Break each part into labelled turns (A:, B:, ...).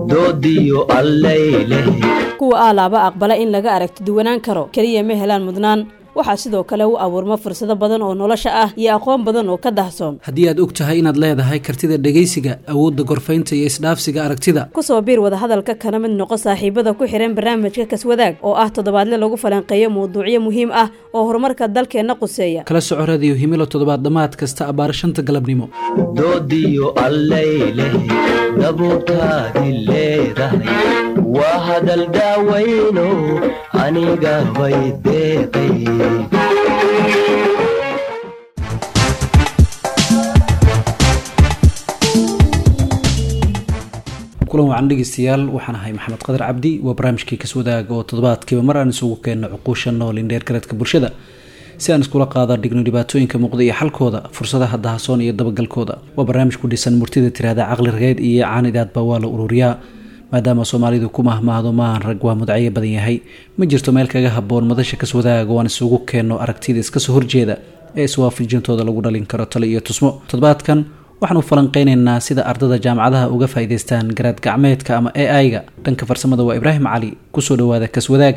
A: doodiyo allayleh
B: kuwa aalaaba aqbala in laga aragti duwanaan karo keliya ma helaan mudnaan waxaa sidoo kale u abuurma fursado badan oo nolosha ah iyo aqoon badan oo ka dahsoon
C: haddii aad og tahay inaad leedahay kartida dhegaysiga awoodda gorfaynta iyo isdhaafsiga aragtida
B: kusoo biir wadahadalka kana mid noqo saaxiibada ku xihan barnaamijka kaswadaag oo ah toddobaadle lagu falanqeeyo mawduucyo muhiim ah oo horumarka dalkeenna quseeya
C: kala soco radiyo himilo toddobaad dhammaad kasta abbaar shanta galabnimo
A: doodiyo allayleh dabuurtaadi leedahay waa hadal daawayno aniga bay deeqay
C: kulan wacan dhegeystayaal waxaan ahay maxamed qadar cabdi waa barnaamijkii kaswadaaga oo toddobaadkiiba mar aan isugu keenno cuquusha nool indheer gareedka bulshada si aan iskula qaada dhigno dhibaatooyinka muuqda iyo xalkooda fursadaha dahasoon iyo dabagalkooda waa barnaamij ku dhisan murtida tiraahda caqli rageed iyo caanidaadba waa la ururiyaa maadaama soomaalidu ku mahmaahdo maahan rag waa mudcayo badan yahay ma jirto meel kaga haboon madasha kaswadaaga waan isugu keenno aragtida iskasoo horjeeda ee iswaafajintooda lagu dhalin karo tale iyo tusmo toddobaadkan waxaanu falanqeyneynaa sida ardada jaamacadaha uga faa'iidaystaan garaad gacmeedka ama a i-ga dhanka farsamada waa ibraahim cali kusoo dhawaada kaswadaag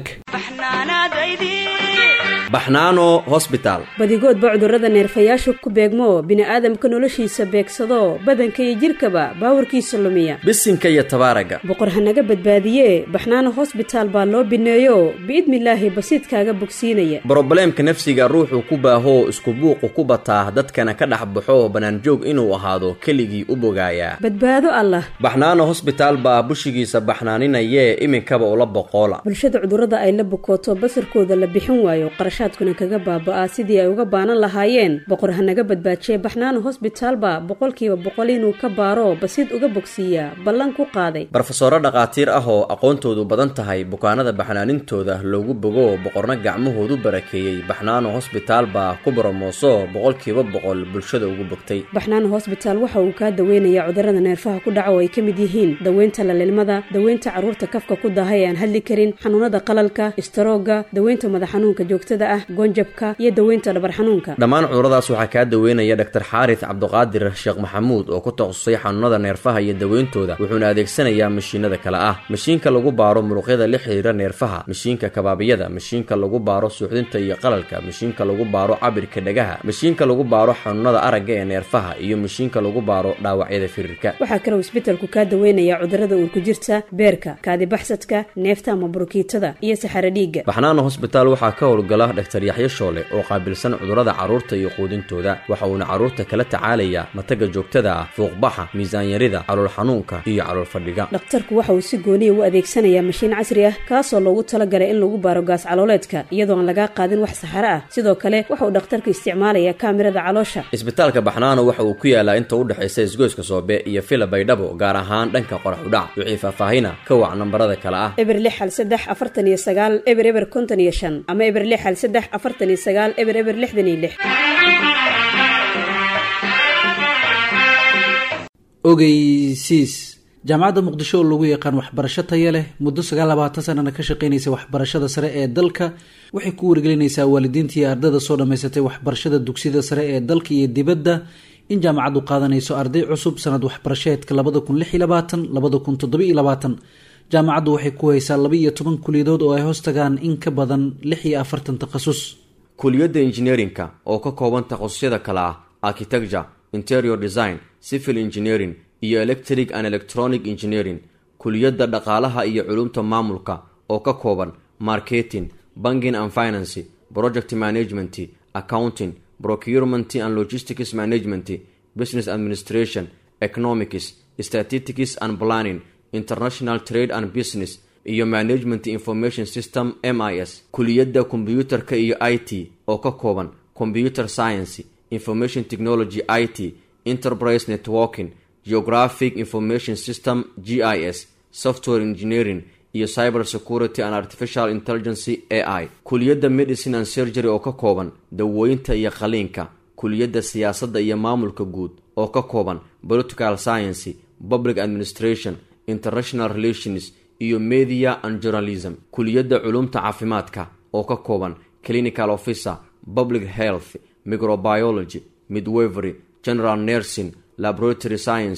D: baxnaano hosbitaal
B: badigoodba cudurrada neerfayaashu ku beegmo bini'aadamka noloshiisa beegsado badanka iyo jidhkaba baawarkiisa lumiya
D: bisinka iyo tabaaraga
B: boqor hanaga badbaadiye baxnaano hosbitaal baa loo bineeyo biidnilaahi basiidkaaga bogsiinaya
D: brobleemka nafsiga ruuxuu ku baahoo isku buuqu ku bataa dadkana ka dhex baxo bannaanjoog inuu ahaado keligii u bogaayaa
B: badbaado allah
D: baxnaano hosbitaal baa bushigiisa baxnaaninayee iminkaba ula boqoola
B: bulshada cudurrada ay la bukooto basarkooda la bixin waayo qarashaadkuna kaga baaba'aa sidii ay uga baanan lahaayeen boqor hanaga badbaajiye baxnaano hosbitaalba boqolkiiba boqol inuu ka baaro basiid uga bogsiiyaa ballan ku qaaday
D: barofesoro dhakhaatiir ah oo aqoontoodu badan tahay bukaanada baxnaanintooda loogu bogo boqorna gacmahoodu barakeeyey baxnaano hosbitaal baa ku boromooso boqolkiiba boqol bulshada ugu bogtay
B: baxnaano hosbitaal waxa uu kaa daweynayaa cudurrada neerfaha ku dhaca oo ay ka mid yihiin daweynta lalilmada daweynta carruurta kafka ku daaha ee aan hadli karin xanuunada qalalka istaroogga daweynta madax xanuunka joogtada ah goonjabka iyo daweynta dhabar xanuunka
D: dhammaan cuduradaas waxaa kaa daweynaya dhaktar xaaris cabduqaadir sheekh maxamuud oo ku takhasusay xanuunada neerfaha iyo daweyntooda wuxuuna adeegsanayaa mashiinada kale ah mashiinka lagu baaro muruqyada la xiriira neerfaha mashiinka kabaabiyada mashiinka lagu baaro suuxdinta iyo qalalka mashiinka lagu baaro cabirka dhagaha mashiinka lagu baaro xanuunada aragga ee neerfaha iyo mashiinka lagu baaro dhaawacyada firirka
B: waxaa kaloo isbetelku kaa daweynayaa cudurrada uurku jirta beerka kaadibaxsadka neefta ama burukiitada iyo saxaro dhiigga
D: baxnaano hosbitaal waxaa ka howlgala dhaktar yaxyo shoole oo qaabilsan cudurrada carruurta iyo quudintooda waxa uuna carruurta kala tacaalayaa mataga joogtada ah fuuqbaxa miisaanyarida calool xanuunka iyo calool fadhiga
B: dhakhtarku waxa uu si gooniya u adeegsanayaa mashiin casri ah kaasoo loogu talagalay in lagu baaro gaas calooleedka iyadoo aan lagaa qaadin wax saxaro ah sidoo kale waxa uu dhakhtarku isticmaalayaa kaamirada caloosha
D: isbitaalka baxnaano waxa uu ku yaalaa inta u dhexaysa isgoyska soobe iyo fila baydhabo gaar ahaan dhanka qorax udhac wixii faahfaahina ka wac nambarada kale ah
B: eber lix hal saddex afartan iyo sagaal eber eber konton iyo shan ama eber lix hal saddex afartan iyo sagaal eber eber lixdan iyo lix
C: ogeysiis jaamacadda muqdisho oo lagu yaqaan waxbarasho taya leh muddo sagaal labaatan sanana ka shaqeynaysa waxbarashada sare ee dalka waxay ku wargelinaysaa waalidiinta iyo ardada soo dhammaysatay waxbarashada dugsiyada sare ee dalka iyo dibadda in jaamacaddu qaadanayso arday cusub sanad waxbarasheedka labada kun lix iyo labaatan labada kun toddoba iyo labaatan jaamacaddu waxay ku haysaa laba iyo toban kuliyadood oo ay hoos tagaan in ka badan lix iyo afartan takhasus
D: kuliyadda injineerinka oo ka kooban takhasusyada kale ah architecture interior design civil engineering iyo electric and electronic engineering kuliyadda dhaqaalaha iyo culumta maamulka oo ka kooban marketing banking and financy project management accounting procurement and logistics management business administration economics statistics and planning international trade and business iyo management information system m i s kuliyadda kombyuutarka iyo i t oo ka kooban computer science information technology i t enterprise networking geographic information system g i s software engineering iyo cyber security and artificial intelligence a i kuliyadda medicine and surgery oo ka kooban dawooyinta iyo qaliinka kuliyadda siyaasadda iyo maamulka guud oo ka kooban political science public administration international relations iyo media and journalism kuliyadda culumta caafimaadka oo ka kooban clinical officer public health microbiology midwevery general nursing laboratory science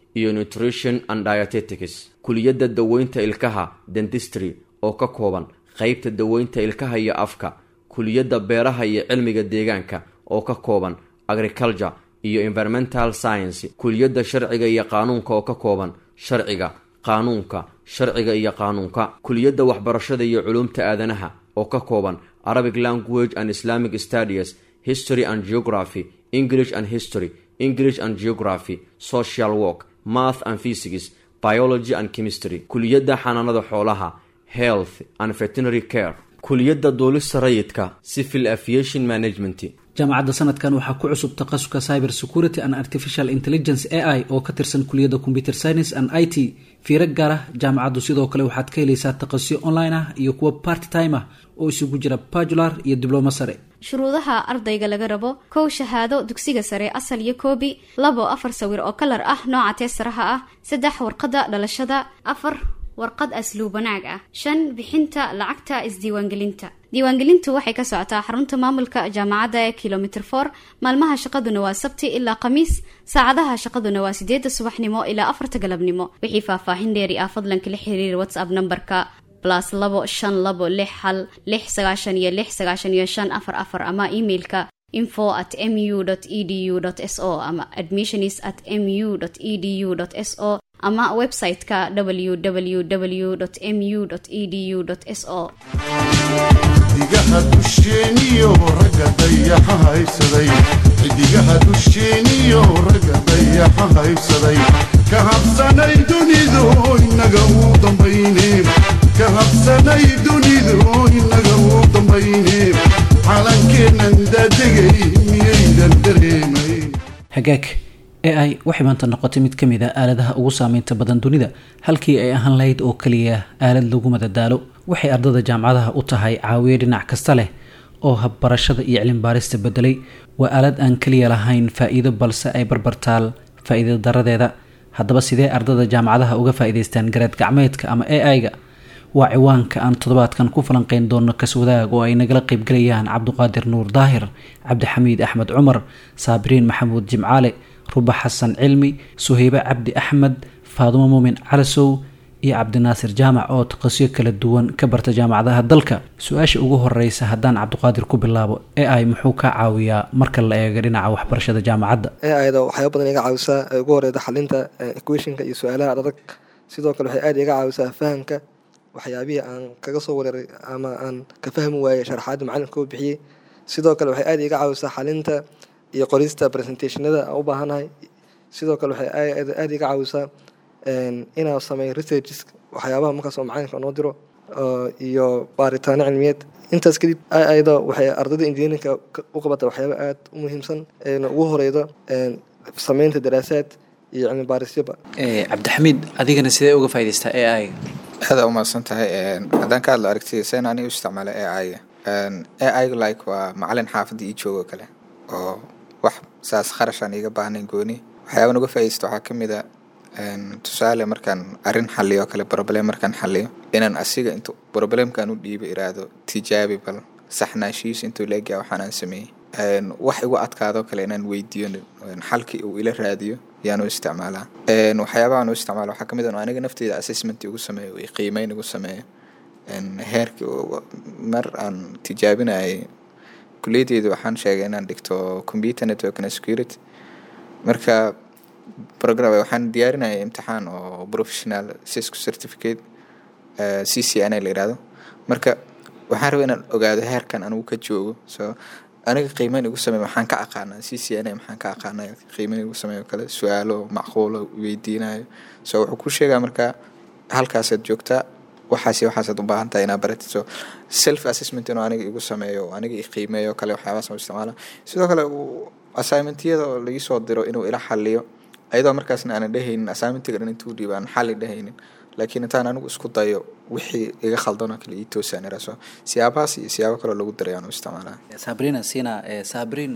D: iyo nutrition and dietetics kuliyadda daweynta ilkaha dentistry oo ka kooban qeybta daweynta ilkaha iyo afka kuliyadda beeraha iyo cilmiga deegaanka oo ka kooban agriculture iyo environmental science kuliyadda sharciga iyo qaanuunka oo ka kooban sharciga qaanuunka sharciga iyo qaanuunka kuliyadda waxbarashada iyo culuumta aadanaha oo ka kooban arabic language and islamic studies history and geography english and history english and geography social work math and physics biology and chemistry kuliyadda xanaanada xoolaha health and veterinary care kuliyadda duulista rayidka civil aviation management
C: jaamacadda sanadkan waxaa ku cusub takhasuska cyber security and artificial intelligence a i oo ka tirsan kuliyadda computer science and i t fiiro gaar ah jaamacaddu sidoo kale waxaad ka helaysaa takhasusyo online ah iyo kuwa part time ah oo isugu jira bajular iyo diblomo sare
E: shuruudaha ardayga laga rabo kow shahaado dugsiga sare asal iyo koobi labo afar sawir oo kalar ah nooca teesaraha ah saddex warqadda dhalashada afar warqad asluub wanaag ah shan bixinta lacagta isdiiwaangelinta diiwaangelintu waxay ka socotaa xarunta maamulka jaamacadda ee kilomitr for maalmaha shaqaduna waa sabti ilaa khamiis saacadaha shaqaduna waa sideedda subaxnimo ilaa afarta galabnimo wixii faahfaahin dheeri ah fadlan kala xiriir whatsapp nambarka blas labo shan labo lix hal lix sagaashan iyo lix sagaashan iyo shan afar afar ama emailka info at mu edu s o ama admissionis at mu edu s o ama website-ka www mu edu s o
F: xidigaha dusheeniyo ragga dayaxa haysaday xidigaha dusheeniyo ragga dayaxa haysaday ka habsanay dunidu inaga uu dambayne ka habsanay dunidu inaga uu dambayne calankeennan daadegay miyaydan dareemay
C: hagaag a i waxay maanta noqotay mid ka mid a aaladaha ugu saameynta badan dunida halkii ay ahaan lahayd oo keliya aalad lagu madadaalo waxay ardada jaamacadaha u tahay caawiye dhinac kasta leh oo habbarashada iyo cilmibaarista bedelay waa aalad aan keliya lahayn faa-iido balse ay barbartaal faa-iida daradeeda haddaba sidee ardada jaamacadaha uga faa-iideystaan garaad gacmeedka ama a i-ga waa ciwaanka aan toddobaadkan ku falanqeyn doono kaswadaag oo ay nagala qeybgalayaan cabduqaadir nuur daahir cabdixamiid axmed cumar saabiriin maxamuud jimcaale ruba xasan cilmi suheybe cabdi axmed faadumo muumin calasow iyo cabdinaasir jaamac oo taqasyo kala duwan ka barta jaamacadaha dalka su-aasha ugu horeysa haddaan cabdiqaadir ku bilaabo e i muxuu ka caawiyaa marka la eego dhinaca waxbarashada jaamacadda
G: ayada waxyaaba badan iga caawisaa ee ugu horeyda xalinta equationka iyo su-aalaha adag sidoo kale waxay aad iga caawisaa fahamka waxyaabihii aan kaga soo wareeray ama aan ka fahmi waayey sharaxaadda macalinka u bixiyey sidoo kale waxay aad iga caawisaa xalinta iyo qorista presentationada aan u baahanahay sidoo kale waxay aada iga caawisaa inaan sameeyo researches waxyaabaha markaasoo macalinka noo diro iyo baaritaano cilmiyeed intaas kadib ayada waxay ardayda engineerinka u qabata waxyaaba aada u muhiimsan eena ugu horeydo sameynta daraasaad iyo cilmi baarisyaba
C: cabdixamiid adigana sidee uga faa'idaystaa a i
H: aada umahadsan tahay haddaan ka hadlo aragtida sen aniga u isticmaala a i a i like waa macalin xaafadda ii joogo kale oo wax saas kharashaan iiga baahnayn gooni waxyaaban uga faaidaysta waxaa ka mid a tusaale markaan arrin xaliyo kale broblem markaan xaliyo inaan asiga intu broblemkaan u dhiiba iraahdo tijaabi bal saxnaashihiis intuu leegyaa waxaan aan sameeyey wax igu adkaado kale inaan weydiiyo xalkii uu ila raadiyo yaan u isticmaalaa waxyaabahaan u isticmaala waxaa kamid a aniga nafteyda assessment igu sameeyo iyo qiimeyn igu sameeyo heerki mar aan tijaabinayay kuliyadeyda waxaan sheegay inaan dhigto computer network and security marka program waxaan diyaarinaya imtixaan oo professional cisco certificate c c n a la yirahdo marka waxaan rabay inaan ogaado heerkan anigu ka joogo so aniga qiimeyn igu sameey maxaan ka aqaanaa c c n a maxaan ka aqaanaa qiimeyn igu sameeyo kale su-aalo macquulo weydiinayo so wuxuu ku sheegaa marka halkaasaad joogtaa waxaas waxaasaad u baahan tahay inaad baratid so self assessment inuu aniga igu sameeyo aniga i qiimeeyo kale waxyaabaas u isticmaala sidoo kale assignmentyada oo laii soo diro inuu ila xaliyo ayadoo markaasna aanan dhehaynin assignmentiga dhan intuu dhiiba aan xali dhehaynin laakiin intaan anigu isku dayo wixii iga khaldanoo kale ii toosaan iraso siyaabahaas iyo siyaabo kaloo lagu daray aan u isticmaalaa
C: sabrina sina sabrin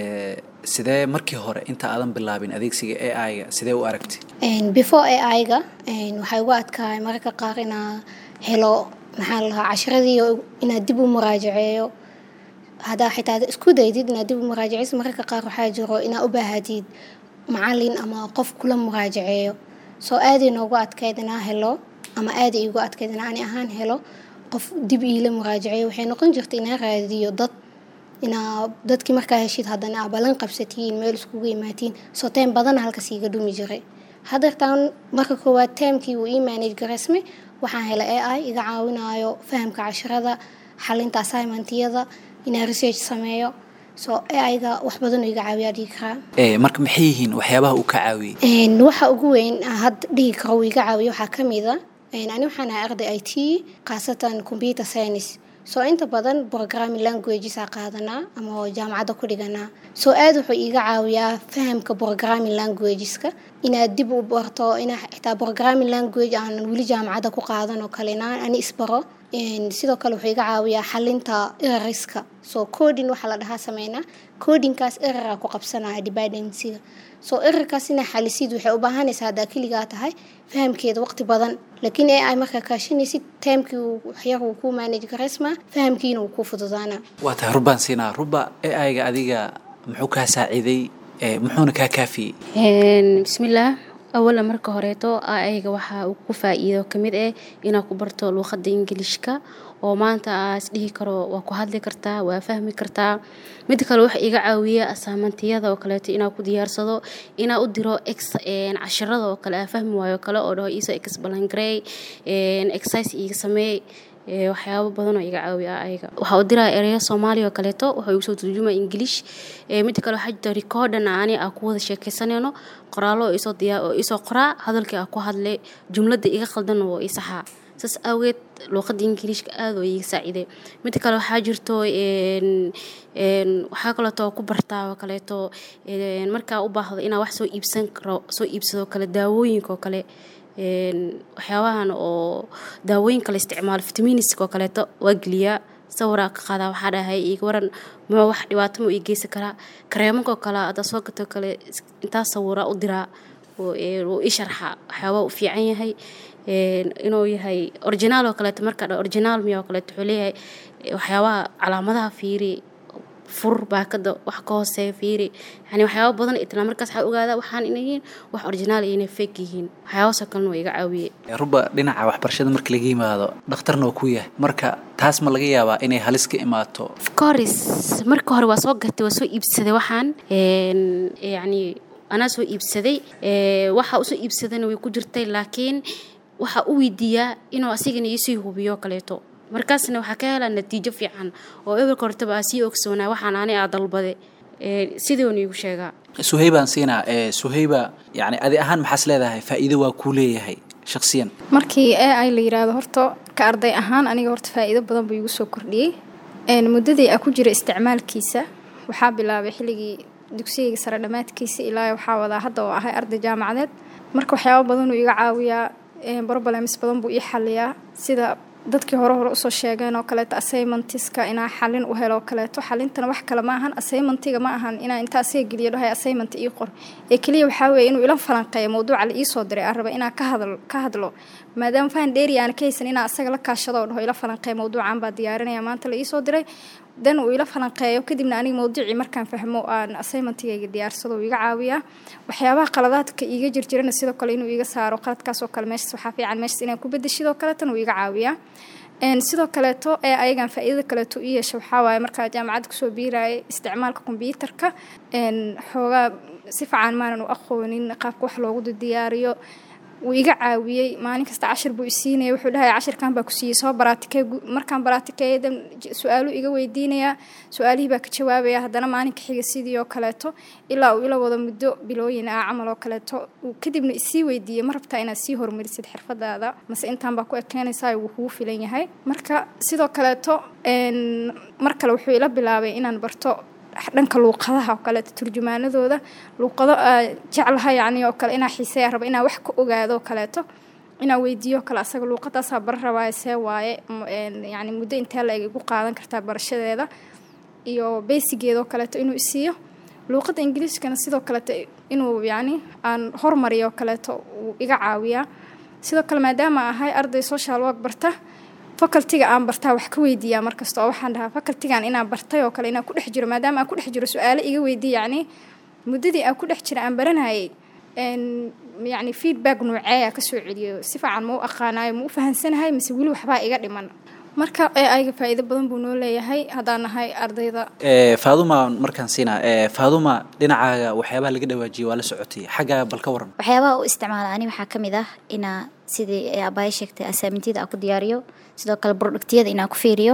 C: sidee markii hore inta aadan bilaabin adeegsiga a i ga sidee u aragtay
I: before a i ga waxay ugu adkaay mararka qaar inaa helo maxaa la lahaa cashiradii inaad dib u muraajaceeyo haddaa xitaa isku daydid inaad dib u muraajaceyso mararka qaar waxaa jiro inaad u baahatid macalin ama qof kula muraajaceeyo soo aaday noogu adkayd inaa helo ama aaday iigu adkayd in ani ahaan helo qof dib iila muraajaceeyo waxay noqon jirtay inaa raadiyo dad inaa dadkii markaa heshid haddana aa ballan qabsatiin meel iskugu imaatiin soo teem badana halkaas iiga dhumi jiray hadeertaan marka koowaad teemkii uu ii manage garaysmay waxaan helay a i iga caawinayo fahamka casharada xalinta assignmentiyada inaa research sameeyo soo aiga wax badan oo iga caawiyaa dhihi karaa
C: ee marka maxay yihiin waxyaabaha uu ka caawiyey
I: Een, waxa ugu weyn aan hadda dhihi karo uu iga caawiyo waxaa ka mid a een, ani waxaan ahay arday i t khaasatan computer science soo inta badan programming languages aa qaadanaa ama oo jaamacadda ku dhiganaa soo aad wuxuu iiga caawiyaa fahamka programming languageska inaad dib u barto inaa xitaa programming language aan weli jaamacadda ku qaadan oo kale inaan ani isbaro Een, sidoo kale wuxuu iga caawiyaa xalinta errorska soo coding waxaa la dhahaa sameynaa codingkaas errora ku qabsanaya dependencyga soo errorkaas inaa xalisid waxay u baahanaysaa haddaa keligaa tahay fahamkeeda waqti badan laakiin ai markaa kaashanaysid taamkii uu waxyar uu kuu manage garaysmaa fahamkiina uu kuu fududaanaa
C: waa tahay rubbaan siinaa rubba ee ayga adiga muxuu kaa saaciiday ee muxuuna kaa kaafiyey
J: Een, bismillaah awala marka horeeto ayga waxaa uu ku faa'iido ka mid ah inaad ku barto luuqadda ingiliishka oo maanta aa isdhihi karo waa ku hadli kartaa waa fahmi kartaa mid kale waxa iga caawiya asaamantiyada oo kaleeto inaa ku diyaarsado inaa u diro ex een, cashirada oo kale aa fahmi waayo kale oo dhaho iisoo ex balangarey exercise iiga sameey ee, waxyaabo badan oo iga caawiya ayaga waxaa u diraa ereyo soomaaliya oo kaleeto waxaa igu soo turjuma english ee, mida kale waxaa jirta recordan ani aa ku wada sheekaysanayno qoraallo oo isoo diyaa oo isoo qoraa hadalkii aa ku hadlay jumladda iga qaldan oo i saxaa saas awgeed luuqadda ingiliishka aad oo iga saaciiday mida kale waxaa jirto een, een, waxaa kaleeto ku bartaa oo kaleeto een, markaa u baahdo inaa wax soo iibsan karo soo iibsado kale daawooyinka oo kale een, waxyaabahan oo daawooyin kale isticmaalo fitamiiniska oo kaleeto waa geliyaa sawiraa ka qaadaa waxaa dhahay iga waran ma wax dhibaato ma ii geysan karaa kareemanka oo kale haddaa soo gato kale is- intaa sawiraa u diraa oo ee, wuu ii sharxaa waxyaabaa u fiican yahay een, inuu yahay originaal oo kaleeto markaa dha originaal miya oo kaleeto wuxuu leeyahay ee, waxyaabaha calaamadaha fiiri fur baakada wax ka hooseeya fiiri yani waxyaaba badan itla markaas waxaa ogaadaa waxaan inay yihiin wax originaal iyo inay fake yihiin waxyaabahaasoo kalena waa iga caawiyey
C: rubba dhinaca waxbarashada marka laga yimaado dhakhtarna waa ku yahay marka taas ma laga yaabaa inay halis ka imaato
J: of course marka hore waa soo gatay waa soo iibsaday waxaan een, yacni anaa soo iibsaday ee, waxa usoo iibsadana way ku jirtay laakiin waxaa u weydiiyaa inuu asigana iisii hubiyo oo kaleeto markaasna waxaa ka helaa natiijo fiican oo eberka hortaba aa sii ogsoonaa waxaan ani aa dalbaday ee, sidoona iigu sheegaa
C: suhaybaan siinaa ee suhayba yani adi ahaan maxaas leedahay faa'iido waa kuu leeyahay shakhsiyan
K: markii ai la yiraahdo horta ka arday ahaan aniga horta faa'iido badan buu igu soo kordhiyey Een, muddadii aan ku jira isticmaalkiisa waxaa bilaabay xilligii dugsigayga sare dhammaadkiisa ilaa waxaa wadaa hadda oo ahay arday jaamacadeed marka waxyaabo badan uu iga caawiyaa een, problems badan buu ii xaliyaa sida dadkii hore hore usoo sheegeen oo kaleeto assignmentiska inaa xalin u helo oo kaleeto xalintana wax kale ma ahan assignmentiga ma ahan inaa intaa asaga geliyo dhahay assignment ii qor ee keliya waxaa weeye inuu ila falanqeeyo mawduuca la iisoo diray aan raba inaa ka hadlo ka hadlo maadaama fahan dheeri aan ka haysan inaa asaga la kaashado oo dhaho ila falanqeeyo mawduucan baa diyaarinaya maanta la iisoo diray dan uu ila falanqeeyo kadibna aniga mawduucii markaan fahmo aan assignmentigayga diyaarsado uu iga caawiyaa waxyaabaha qaladaadka iiga jirjirana sidoo kale inuu iga saaro qaladkaas oo kale meeshas waxaa fiican meeshas inaan ku bedeshidoo kaleetana uu iga caawiyaa Een, sidoo kaleeto ee ayagan faa'iidada kaleeto u yeesha waxaa waaye markaa jaamacadda kusoo biirayay isticmaalka kombiyuutarka een, xoogaa si fiican maanan u aqoonin qaabka wax loogu diyaariyo wuu iga caawiyey maalin kasta cashir buu isiinaya wuxuu dhahay cashirkan baa ku siiyey soo baraatikee gu- markaan baraatikeeya dan j- su-aalu iga weydiinayaa su-aalihii baa ka jawaabaya haddana maalinka xiga sidii oo kaleeto ilaa uu ila wado muddo bilooyin ah camal oo kaleeto uu kadibna isii weydiiyey ma rabtaa inaad sii horumarisid xirfadaada mase intaan baa ku ekeenaysaa wuu kugu filan yahay marka sidoo kaleeto een, mar kale wuxuu ila bilaabay inaan barto dhanka luuqadaha oo kaleeto turjumaanadooda luuqado aa jeclaha yacni oo kale inaa xiiseeya raba inaa wax ka ogaado oo kaleeto inaa weydiiyo kale asaga luuqadaasaa bara rabaaye see waaye m- een, yacni muddo intee la eg igu qaadan kartaa barashadeeda iyo beysigeeda oo kaleeto inuu isiiyo luuqadda ingiliishkana sidoo kaleeto inuu yacni aan hormariyo oo kaleeto uu iga caawiyaa sidoo kale maadaama ahay arday social work barta facultiga aan bartaa wax ka weydiiyaa markasta oo waxaan dhahaa facultigan inaan bartay oo kale inaan ku dhex jiro maadaama aan ku dhex jiro su-aalo iga weydiiya yacni muddadii aan ku dhex jira aan baranayay een, yacni feedback nooceeya kasoo celiyo si fiican ma u aqaanayo ma u fahansanahay mise weli waxbaa iga dhiman marka ayga faa'iido badan buu noo leeyahay haddaan nahay ardayda
C: faaduma markaan siinaa faaduma dhinacaaga waxyaabaha laga dhawaajiyay waa la socotay xaggaa bal ka waran
L: waxyaabaha u isticmaala ani waxaa ka mid ah inaa sidii abaaya sheegtay asaamintiyada aan ku diyaariyo sidoo kale productiyada inaan ku fiiriyo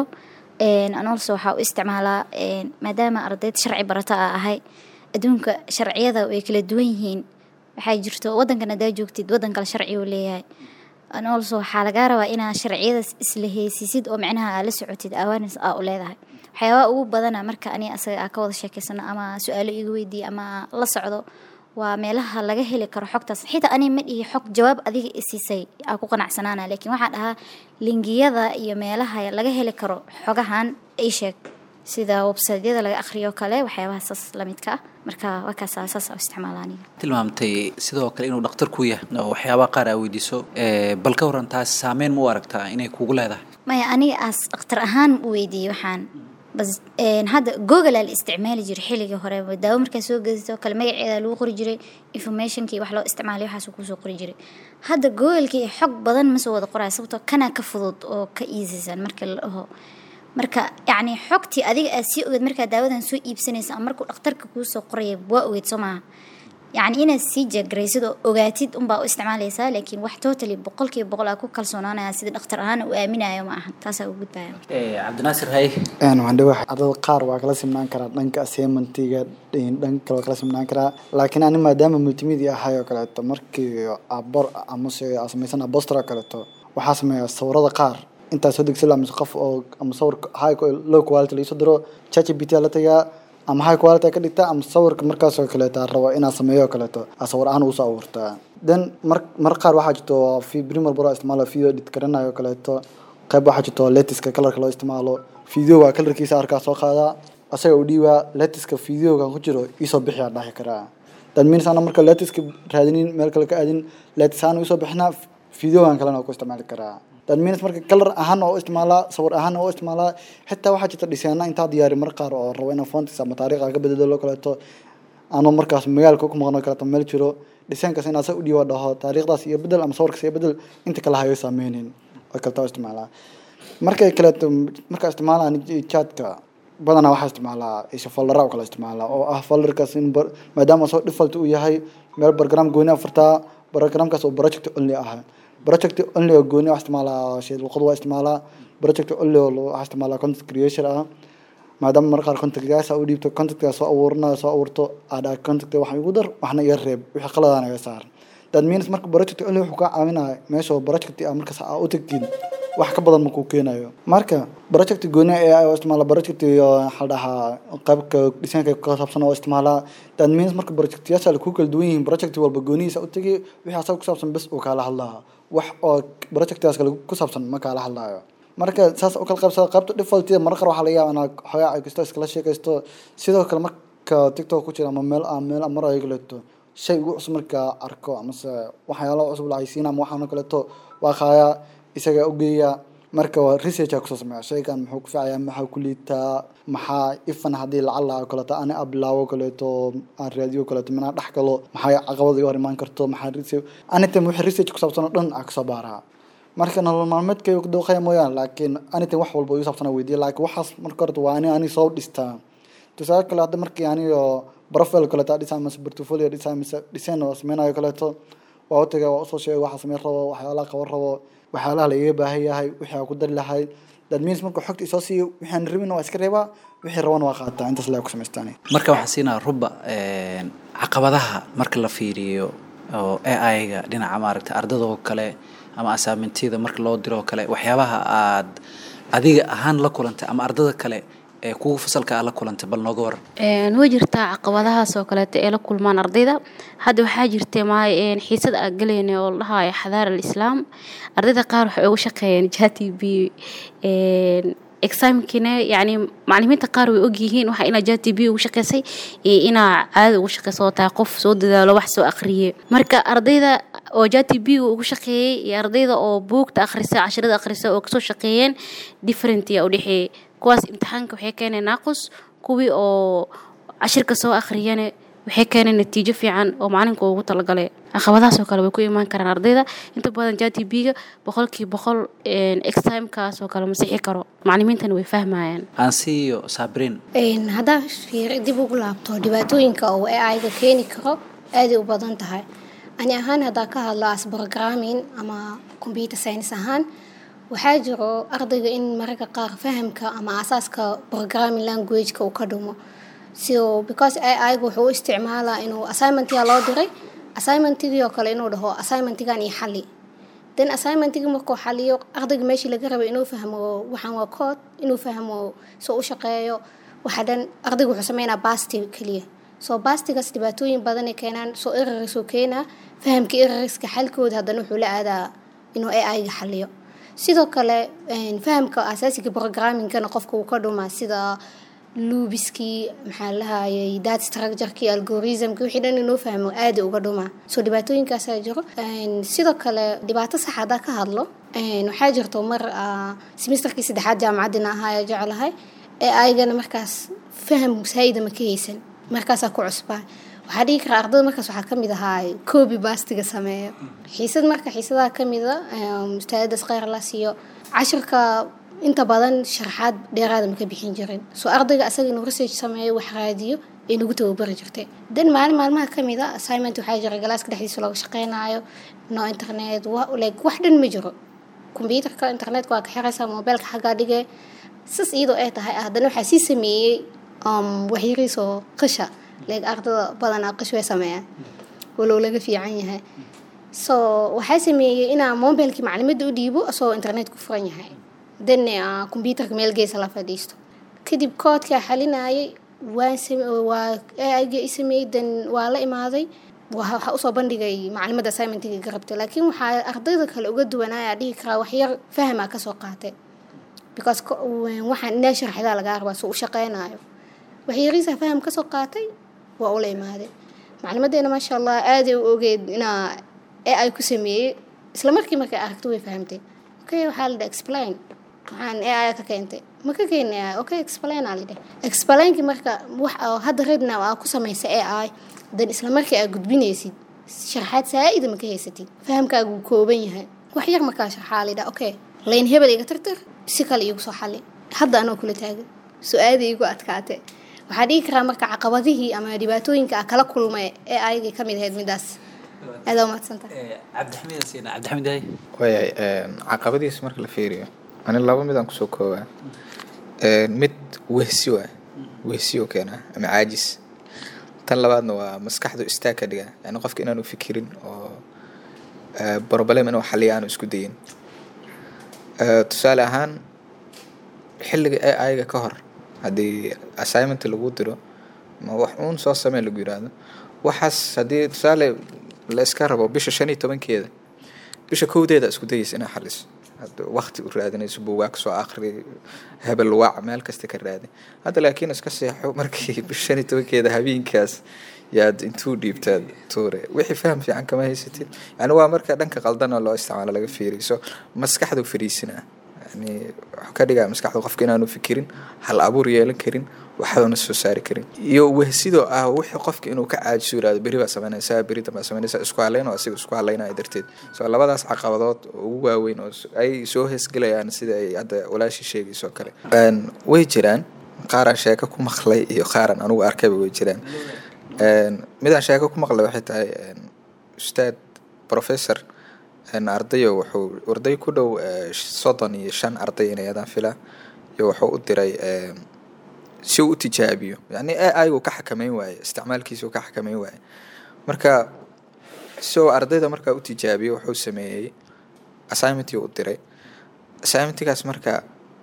L: anolso waxaa u isticmaalaa maadaama ardayd sharci barata a ahay adduunka sharciyada way kala duwan yihiin waxaa jirto wadankan haddaa joogtid wadan kale sharci uu leeyahay anolso waxaa lagaa rabaa inaa sharciyadaas isla heysisid oo micnaha aa la socotid awaarnes aa u leedahay waxyaabaha ugu badana marka ani asaga aa ka wada sheekeysano ama su-aalo iga weydiiya ama la socdo waa meelaha laga heli karo xogtaas xitaa ani ma dhihi xog jawaab adiga isiisay aa ku qanacsanaana laakiin waxaan dhahaa lingiyada iyo meelaha laga heli karo xogahan ay sheeg sida websaydyada laga akhriyo kale waxyaabaha saas lamidka ah marka wakaas saas aa isticmaala aniga
C: tilmaamtay sidoo kale inuu dhakhtar ku yahay oo waxyaabaha qaar aa weydiiso bal ka waran taas saameyn ma u aragtaa inay kugu leedahay
L: maya aniga aas dhakhtar ahaan u weydiiyey waxaan bas hadda google aa la isticmaali jiray xilligii hore daawo markaa soo gediso kale magaceeda lagu qori jiray informationkii wax loo isticmaalay waxaas kusoo qori jiray hadda googlekii xog badan ma soo wada qoraya sababtoo kanaa ka fudud oo ka iisisan marka la dhaho marka yacni xogtii adiga aad sii ogeed markaa daawadan soo iibsanaysa ama markuu dhakhtarka kuu soo qoraya waa ogeed soo maaha yacni inaad sii jeegaraysid oo ogaatid unbaa u isticmaalaysaa laakiin wax totally boqolkiiba boqol aa ku kalsoonaanaya sida dhakhtar ahaana u aaminayo ma aha taasaa u gudbaya
C: cabdinaasir hay
M: waxaan dhihi ardada qaar waa kala simnaan karaa dhanka assignmentiga dhanka kale waa kala simnaan karaa laakiin ani maadaama multimedia ahay oo kaleeto markii abor amase aa samaysan aboster oo kaleeto waxaa sameeya sawirada qaar intaa soo degsi la mise qof oo ama sawir high low quality laisoo diro chatgpt la tagaa ama high quality ka dhigtaa ama sawirka markaasoo kaleeto rabo inaad sameeyo kaleeto aa sawir ahaan ugu soo abuurtaa then mar mar qaar waxaa jirto primer bro isticmaalo video edit garanayo kaleeto qayb waxaa jirto letiska kalarka loo isticmaalo video waa kalarkiisa arkaa soo qaadaa asaga u dhiibaa letiska videoga ku jiro iisoo bixiyaa dhahi karaa that means ana marka letiska raadinin meel kale ka aadin letis ahaan usoo bixinaa videogan kalena waa ku isticmaali karaa that means marka kalar ahaan oo isticmaalaa sawir ahaan oo isticmaalaa xitaa waxaa jirta dhiseena intaa diyaari mar qaar oo rabo inaan fontis ama taariikha ka bedelo kaleeto anoo markaas magaalka ku maqno kaleeto meel jiro dhiseenkaas inaa sa u dhiiba dhaho taariikhdaas iyo bedel ama sawirkaas iyo bedel inta kale hayo saameynin oo kaleto isticmaalaa markay kaleeto markaa isticmaalaa chatka badanaa waxaa isticmaalaa isha foldera oo kale isticmaalaa oo ah folderkaas in maadaama soo default uu yahay meel program gooni afartaa programkaas oo project only ah project only oo gooni wax isticmaalaa shay luqad waa isticmaalaa project only oo wax isticmaalaa content creation ah maadaama marka qaar contactgaasa u dhiibto contactgaa soo abuuranayo soo abuurto aadha contact waxaan igu dar waxna iga reeb wixii qaladaan iga saar that means marka project only wuxuu kaa caawinaya meesha project ah markaas aa u tagtiin wax ka badan makuu keenayo marka project gooni ee oo isticmaala project waxaa dhahaa qaybka dhisaanka ka saabsan oo isticmaalaa that means marka projectyaasha ku kala duwan yihiin project walba goonihiisa u tagi wixii asaga ku saabsan bes uu kaala hadlaa wax oo projectkaas kale ku saabsan ma kaala hadlaayo marka saas u kala qaybsada qaybta defaultida marka qaar waxaa laga yaabaa inaad xogaa ay kasto iskala sheekaysto sidoo kale marka tiktok ku jira ama meel ah meel mar ay kaleeto shay ugu cusub markaa arko amase waxyaalo cusub la haysiina ama waxaan kaleeto waa qaaya isaga ugeeya marka waa research kusoo sameeya shaygan muxuu ku fiicaya maxaa ku liitaa maxaa ifan haddii lacala oo kaleeto ani abilaawo kaleeto aan raadiyo kaleeto minaa dhex galo maxaa caqabada iga hor imaan karto maxaa research anytime wixii research ku saabsan oo dhan aa kasoo baaraa marka nolol maalmeedkay ku dawqaya mooyaan laakiin anytime wax walba igu saabsan weydiya laakiin waxaas marka horta waa ani ani soo dhistaa tusaale kale hadda markii anigo profile kaleeto dhisa mise portfolio dhisa mise design oo sameynayo kaleeto waa u tagay waa usoo sheegay waxa sameyn rabo waxyaalaha qaban rabo waxyaalaha lagaga baahan yahay wixii aan ku dari lahay that means marka xogta isoo siiyo wixii aan rabin waa iska reebaa wixii rabana waa qaataa intaas laa ku samaystaan
C: marka waxaan siinaa ruba caqabadaha marka la fiiriyo oo ai-ga dhinaca maaragta ardada oo kale ama asaamentiyada marka loo diro oo kale waxyaabaha aad adiga ahaan la kulantay ama ardada kale ee kuwa fasalka aa la kulantay bal nooga waran
J: way jirtaa caqabadahaas oo kaleeto ee la kulmaan ardayda hadda waxaa jirta maay xiisad aa galayna oo la dhahayo xadaar alislaam ardayda qaar waxay ugu shaqeeyeen jati b examkina yani macalimiinta qaar way ogyihiin waxa inaa jati b ugu shaqeysay iyo inaa caada ugu shaqeyso tahay qof soo dadaalo wax soo aqriye marka ardayda oo jati b ugu shaqeeyey iyo ardayda oo buugta akhrisa cashirada akhrisa oo kasoo shaqeeyeen different yaa udhexeeyey kuwaas imtixaanka waxay keeneen naaqus kuwii oo cashirka soo akhriyana waxay keeneen natiijo fiican oo macalinka ugu talagalay caqabadahaasoo kale way ku imaan karaan ardayda inta badan jtb-ga boqolkii boqol extimekaas oo kale masixi karo macalimiintana way fahmayaan
C: aansiiyo saabrin
I: haddaa fiiri dib ugu laabto dhibaatooyinka uu ai-ga keeni karo aaday u badan tahay ani ahaan haddaa ka hadlo as programming ama computer science ahaan waxaa jiro ardayga in mararka qaar fahamka ama asaaska programming languageka uu ka dhumo so because ai-ga wuxuu u isticmaalaa inuu assignmentiga loo diray assignmentigii oo kale inuu dhaho assignmentigan iyo xali then assignmentigii markuu xaliyo ardayga meeshii laga rabay inuu fahmo waxaan waa kood inuu fahmo soo u shaqeeyo waxa dhan ardayga wuxuu sameynaa basti keliya soo bastigaas dhibaatooyin badanay keenaan soo erarisuu keenaa fahamka erariska xalkooda haddana wuxuu la aadaa inuu ai-ga xaliyo sidoo kale fahamka asaasiga programmingkana qofka uu ka dhumaa sida luubiskii maxaa lahayay dad structureki algoritmki wixii dhan inuu fahmo aada uga dhumaa soo dhibaatooyinkaasaa jiro sidoo kale dhibaato sax haddaa ka hadlo waxaa jirto mar semesterkii saddexaad jaamacaddina ahaa jeclahay ee aygana markaas faham saayida ma ka haysan markaasaa ku cusbaa waxaa dhigi karaa ardayda markaas waxaa kamid ahaa koobi baastiga sameeyo xiisad marka xiisadaha kamida ustaadadas kheyr la siiyo cashirka inta badan sharaxaad dheeraada maka bixin jirin soo ardayga asaga inuu research sameeyo wax raadiyo ay nagu tababari jirtay dan maalin maalmaha kamid a assignment waxaa jira galaaska dhexdiisa looga shaqeynayo no internet like wax dhan ma jiro combyuterka internetka waa ka xiraysaa mobeelka xaggaa dhige sas iyadoo ay tahay haddana waxaa sii sameeyey waxyariisoo qisha like ardada badanaa qish way sameeyaan walow laga fiican yahay so waxaa sameeyey inaa mobilkii maclimadda u dhiibo asagoo internet ku furan yahay dan combyuterka meel geesa la fadhiisto kadib koodkaa xalinayay waa aiga i sameeyey dan waa la imaaday waxaa usoo bandhigay maclimadda assignmentiga garabta laakiin waxaa ardayda kale uga duwanaya dhihi karaa waxyar fahmaa kasoo qaatay because waxaan inaa sharxdaa lagaa rabaa soo u shaqeynayo waxyariisa faham kasoo qaatay waa ula imaaday maclimadeena maasha allah aaday u ogeed inaa ee ay ku sameeyey isla markii markay aragto way fahamtay okay waxaa la dhaha explain waxaan ee aya ka keentay ma ka keenaya okay explain aa lidhah explainkii marka wax hadda redna aa ku samaysa ee ay dan isla markii aa gudbinaysid sharxaad saa-ida ma ka haysatid fahamkaagu kooban yahay wax yar markaa sharxaa lidhah okay layn hebel iga tartar si kale iigu soo xali hadda anoo kula taagan su-aada iigu adkaate waxaa dhigi karaa marka caqabadihii ama dhibaatooyinka a kala kulmay ee ayagii kamid ahayd midaas aada umahadsanta
C: cabdixamiid
H: waayahay caqabadiisa marka la fiiriyo ani laba midaan kusoo koobaa mid wehsi waa wehsiyo keenaa ama caajis tan labaadna waa maskaxdu istaag ka dhiga yani qofka inaanu fikirin oo problem inuu xaliya aanu isku dayin tusaale ahaan xilliga ee ayaga ka hor haddii assignment lagu diro ma wax uun soo samee lagu yiraahdo waxaas haddii tusaale la iska rabo bisha shan iyo tobankeeda bisha kowdeeda isku dayaysa inaa xaliso wakti u raadinayso buugaag soo akri hebel waac meel kasta ka raadi hadda laakiin iska seexo markii bisha shan iyo tobankeeda habeenkaas yaad intuu dhiibtaad tuure wixii faham fiican kama haysatid yani waa marka dhanka qaldana loo isticmaalo laga fiiriso maskaxdu fariisina yani wuxuu ka dhigaa maskaxdu qofka inaanu fikirin hal abuur yeelan karin waxaana soo saari karin iyo wehsidoo ah wixii qofka inuu ka caajiso yirahdo beri baa sameynaysaa beri dambaa sameynaysaa isku haleyn oo asiga isku haleynaya darteed so labadaas caqabadood oo ugu waaweyn oo ay soo heesgelayaan sida ay hadda walaashii sheegayso kale way jiraan qaaraan sheeko ku maqlay iyo qaaraan anugu arkayba way jiraan midaan sheeko ku maqlay waxay tahay ustaad professor ardayo wuxuu arday ku dhow soddon iyo shan arday inay adaan filaa iyo wuxuu u diray si uu u tijaabiyo yani aigu ka xakameyn waaye isticmaalkiisa uu ka xakameyn waaye marka si uu ardayda markaa u tijaabiyo wuxuu sameeyey assignmentii u diray assignmentigaas marka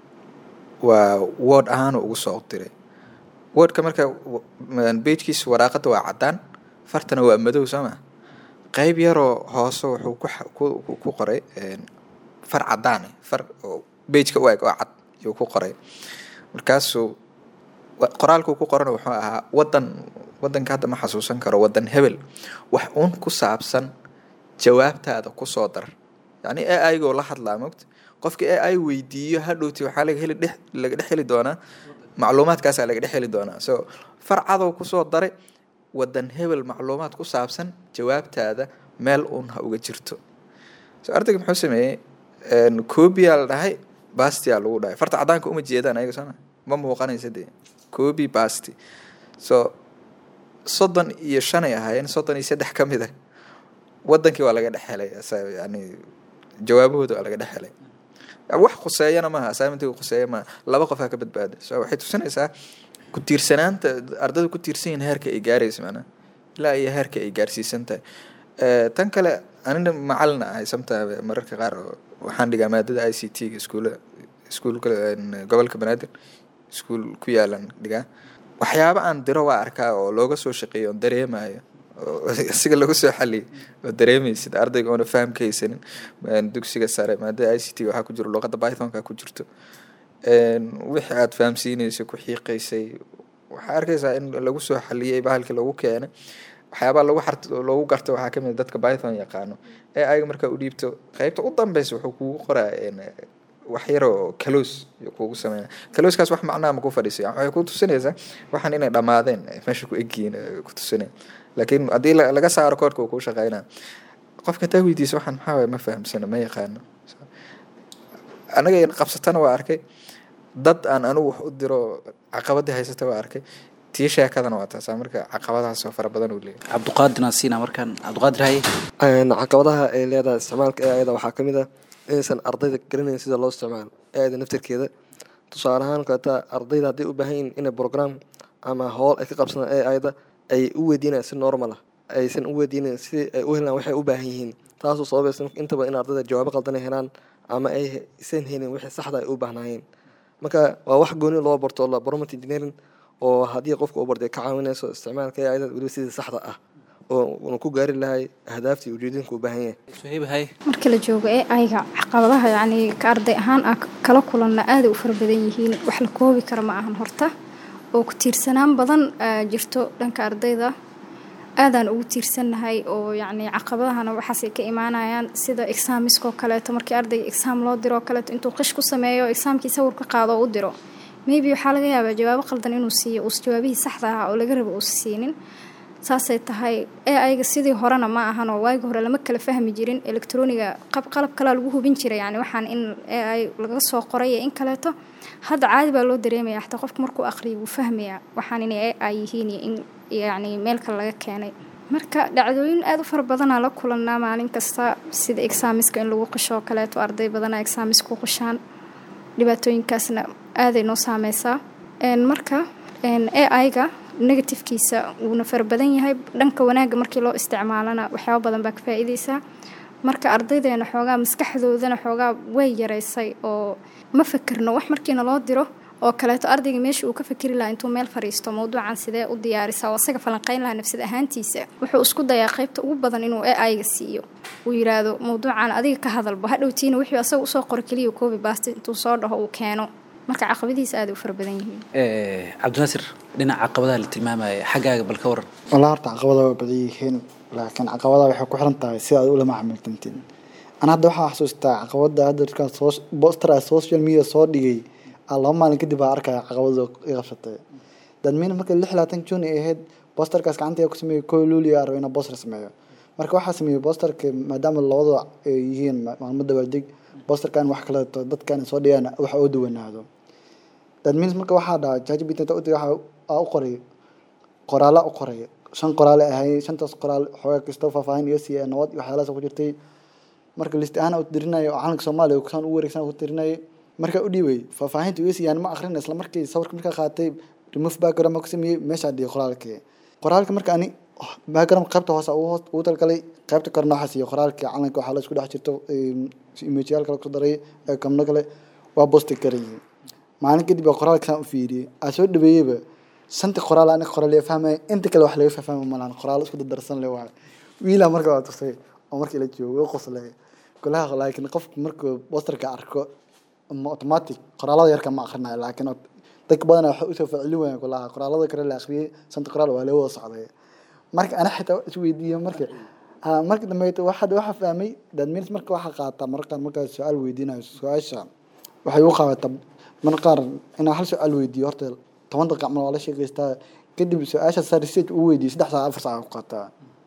H: waa word ahaan ugu soo diray wordka marka beejkiisa waraaqada waa caddaan fartana waa madow sooma qeyb yaroo hoose wuxuu ku qoray far cadaan far beejka u eg oo cad yuu ku qoray markaasuu qoraalkuu ku qorana wuxuu ahaa wadan wadanka hadda ma xasuusan karo wadan hebel wax uun ku saabsan jawaabtaada kusoo dar yani a igoo la hadlaa mogta qofka a i weydiiyo hadhowti waxaa laga heli dhex laga dhex heli doonaa macluumaadkaasaa laga dhex heli doonaa so far cadow kusoo daray wadan hebel macluumaad ku saabsan jawaabtaada meel uun ha uga jirto so ardayga muxuu sameeyey coobiyaa la dhahay bastiyaa lagu dhahay farta cadaanka uma jeedaan ayaga sooma ma muuqanaysa dee coobi basti so soddon iyo shanay ahaayeen soddon iyo saddex ka mid ah wadankii waa laga dhex helay asa- yani jawaabahooda waa laga dhex helay wax khuseeyana maaha assignmentiga khuseeya maaha laba qof ha ka badbaada so waxay tusinaysaa ku tiirsanaanta ardayda ku tiirsan yihiin heerka ay gaaraysa macnaha ilaa iyo heerka ay gaarsiisan tahay Eh, tan kale anina macalin ahay sometime mararka qaar oo waxaan dhigaa maadada i c t ga iskuula iskuulka een, gobolka banaadir iskuul ku yaalan dhigaa waxyaaba aan diro waa arkaa oo looga soo shaqeeyo oon dareemayo oo isiga lagu soo xaliyay oo dareemaysid ardayga oona faham ka haysanin een, dugsiga sare maadada i c t waxaa ku jiro luqadda pythonka ku jirto een, wixii aad fahamsiinaysa ku xiiqaysay waxaa arkaysaa in lagu soo xaliyay bahalkii lagu keenay waxyaabaa lagu xart loogu garto waxaa kamid ah dadka python yaqaano ee ayaga markaa u dhiibto qeybta u dambeysa wuxuu kugu qoraa een, wax yar oo kaloos iyo kugu sameynaya kalooskaas wax macnaha ma ku fadhiisay waxay ku tusinaysaa waxaan inay dhammaadeen ay meesha ku egyihiin ay ku tusinaya laakiin haddii la- laga saaro koodhka uu kuu shaqeynaa qofka taa weydiisa waxaan maxaa waye ma fahamsana ma yaqaano anaga in qabsatana waa arkay dad aan anigu wax u diro caqabadii haysata waa arkay tii sheekadana waa taasaa marka caqabadahaas oo fara badan uu leeyahay
C: cabdiqaadir naasiina markaan cabdiqaadir haye
G: Een, caqabadaha ay leedahay isticmaalka ee ayada waxaa ka mid ah inaysan ardayda garanayn sida loo isticmaalo ee ayada naftirkeeda tusaale ahaan kaleeta ardayda hadday u baahan yihiin inay program ama howl ay ka qabsadaan ee ayada ay u weydiinayaan si normal ah aysan u weydiinayn si ay u helaan waxay u baahan yihiin taasoo sababaysa inta badan in ardayda jawaabo qaldan ay helaan ama ay isan helin wixii saxda ay u baahnaayeen marka waa wax gooni loo barto la prompt engineering oo haddii qofka uu bartay ka caawinayso isticmaalka ee ayada weliba sidii saxda ah oo uuna ku gaari lahay ahdaaftii ujeedinka u baahan yahay
C: suhayb haye
K: marka la joogo ee ayga caqabadaha yacni ka arday ahaan ah kala kulanna aaday u fara badan yihiin wax la koobi kara ma ahan horta oo ku tiirsanaan badan aa jirto dhanka ardayda aadaan ugu tiirsannahay oo yacni caqabadahana waxaasay ka imaanayaan sida exaamiskoo kaleeto markii ardayga exaam loo diro oo kaleeto intuu qish ku sameeyo exaamkii sawir ka qaado oo u diro maybe waxaa laga yaabaa jawaabo qaldan inuu siiyo uus jawaabihii saxda ahaa oo laga rabo uusa siinin saasay tahay ee ayaga sidii horena ma ahan oo waagi hore lama kala fahmi jirin elektroniga qab qalab kalaa lagu hubin jiray yani waxaan in ee ay laga soo qoray iyo in kaleeto hadda caadi baa loo dareemaya xataa qofka markuu aqriyo wuu fahmayaa waxaan inay ee ay yihiin iyo in yacni meel kale laga keenay marka dhacdooyin aada u fara badanaa la kulanaa maalin kasta sida exaamiska in lagu qisho oo kaleeto arday badanaa exaamis ku qishaan dhibaatooyinkaasna aaday noo saameysaa Een, marka ai-ga negatifkiisa wuuna fara badan yahay dhanka wanaagga markii loo isticmaalana waxyaaba badan baa ka faa'iideysaa marka ardaydeena xoogaa maskaxdoodana xoogaa way yareysay oo ma fikirno wax markiina loo diro oo kaleeto ardayga meesha uu ka fikiri lahaa intuu meel fariisto mawduucan sidee u diyaarisaa oo asaga falanqeyn lahaa nafsad ahaantiisa wuxuu isku dayaa qaybta ugu badan inuu ai-ga siiyo uu yiraahdo mawduucan adiga ka hadalba hadhowtiina wixii asaga usoo qoro keliya koobi baasta intuu soo dhaho uu keeno marka caqabadihiisa aada u fara badan yihiin
C: Eh, cabdinaasir dhinaca caqabadaha la tilmaamaya xaggaaga bal ka waran
M: walaa horta caqabada waa badan yihiin laakiin caqabada waxay ku xiran tahay si aad ula macamiltantiin ana hadda waxaa xasuustaa caqabada hadda dadka soc- poster ah social media soo dhigay aa laba maalin kadib baa arkaya caqabada i qabsatay dadmiina marka lix labaatan june ay ahayd posterkaas gacantayga ku sameeyey koo luuliya rabo inaa poster sameeyo marka waxaa sameeyey posterka maadaama labada ay yihiin ma- maalmo dabaaldeg posterkan wax kaleeto dadkan soo dhigaan wax oo duwanaado that means marka waxaa dhaca jajbit inta u waxa aa u qoray qoraala u qoray shan qoraale ahay shantaas qoraal xoogaa kastoo faahfaahin iga siiya nabad iyo waxyaalahaas ku jirtay marka list ahaan u dirinayo oo calanka soomaaliya kusaan u wareegsan ku tirinayay markaa u dhiibay faahfaahinta iga siiyaan ma akrin isla markii sawirka markaa qaatay remove background ma ku sameeyey meeshaa dhigay qoraalkii qoraalka marka ani background qaybta hoose ugu hoos- ugu talgalay qaybta korna waxaa siiyey qoraalkii calanka waxaa la isku dhex jirto imageyaal kale ku daray ee kamno kale waa bosti karayay maalin kadib baa qoraalka saan u fiiriyey aa soo dhaweeyeyba shanta qoraal aniga qoraal yaa fahmaya inta kale wax laga fahfahmi malaan qoraal isku dardarsan le waayo wiilaa marka waa tusay oo markii la joogo qoslay kulaha laakiin qofku markuu posterka arko ama automatic qoraalada yarka ma akrinayo laakiin ot- dadka badan waxay usoo facilin waayaan kulaha qoraalada kale la akhriyey shanta qoraal waa laga wada socday marka ana xitaa isweydiiye marka ah, marka dambeeto waxaad waxa fahmay dadmiins marka waxaa qaataa mararka qaar markaad su-aal weydiinayo su-aasha waxay u qaadataa mararka qaar inaa hal su-aal weydiiyo horta toban daqiiq camal waa la sheegaystaa kadib su-aasha saa research uu weydiiyey saddex saac afar saac ku qaataa